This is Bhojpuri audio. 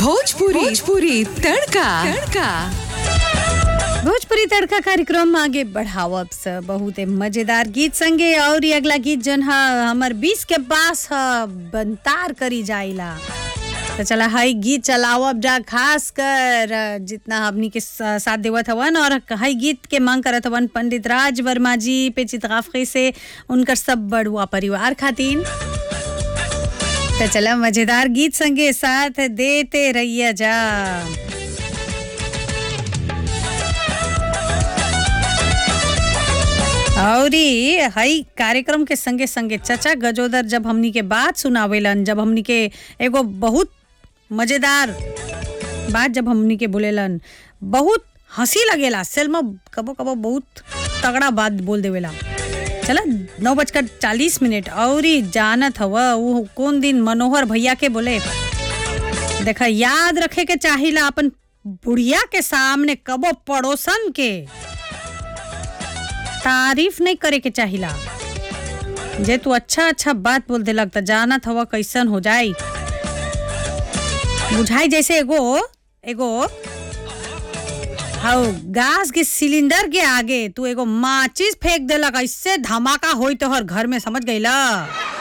भोजपुरी भोजपुरी तड़का तड़का भोजपुरी तड़का कार्यक्रम आगे बढ़ावब स बहुत मजेदार गीत संगे और ये अगला गीत जन ह हमर बीस के पास ह बनतार करी जाइला तो चला हई गीत चलावब जा खास कर अ, जितना हमनी के स- साथ देवत हवन और हई गीत के मांग करत हवन पंडित राज वर्मा जी पे चितगाफी से उनकर सब बड़ुआ परिवार खातिन तो चला मजेदार गीत संगे साथ देते रहिया जा औरी हई कार्यक्रम के संगे संगे चचा गजोदर जब हमनी के बात सुनावेलन जब हमनी के एगो बहुत मजेदार बात जब हमनी के बोलेलन बहुत हंसी लगेला सेल्मा कबो कबो बहुत तगड़ा बात बोल देवेला चला नौ बजकर चालीस मिनट औरी जानत हव वो कौन दिन मनोहर भैया के बोले देखा याद रखे के चाहिला अपन बुढ़िया के सामने कबो पड़ोसन के तारीफ नहीं करे के चाहिला जे तू अच्छा अच्छा बात बोल देलक त जानत हवा कैसन हो जाई बुझाई जैसे एगो एगो हाउ गैस के सिलेंडर के आगे तू एगो माचिस फेंक देलक ऐसे धमाका होई तोहर घर में समझ गईला